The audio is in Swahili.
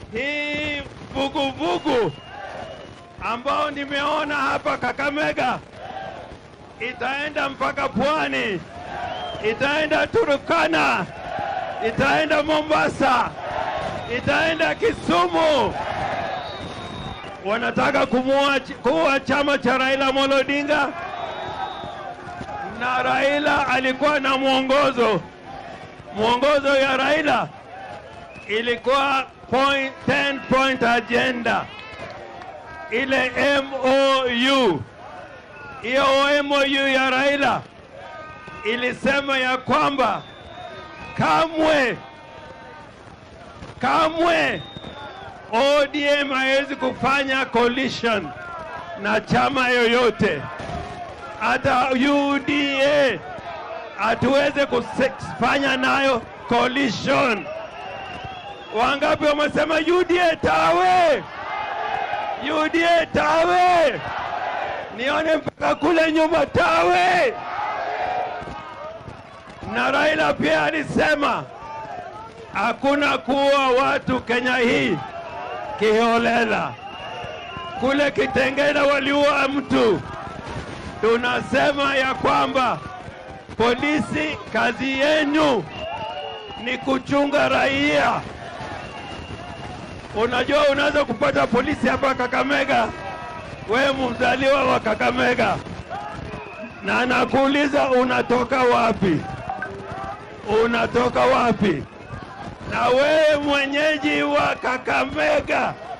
hii vuguvugu ambao nimeona hapa Kakamega itaenda mpaka pwani, itaenda Turukana, itaenda Mombasa, itaenda Kisumu. Wanataka kumua kuwa chama cha Raila Amolo Odinga, na Raila alikuwa na mwongozo. Mwongozo ya Raila ilikuwa point, 10 point agenda ile MOU. Hiyo MOU ya Raila ilisema ya kwamba kamwe kamwe ODM haiwezi kufanya coalition na chama yoyote, hata UDA hatuweze kufanya nayo coalition. Wangapi wamesema UDA tawe? UDA tawe! Nione mpaka kule nyuma tawe. Na Raila pia alisema hakuna kuua watu Kenya hii kiholela. Kule Kitengela waliua mtu. Tunasema ya kwamba polisi, kazi yenu ni kuchunga raia. Unajua, unaweza kupata polisi hapa Kakamega, wewe mzaliwa wa Kakamega, na anakuuliza unatoka wapi, unatoka wapi, na wewe mwenyeji wa Kakamega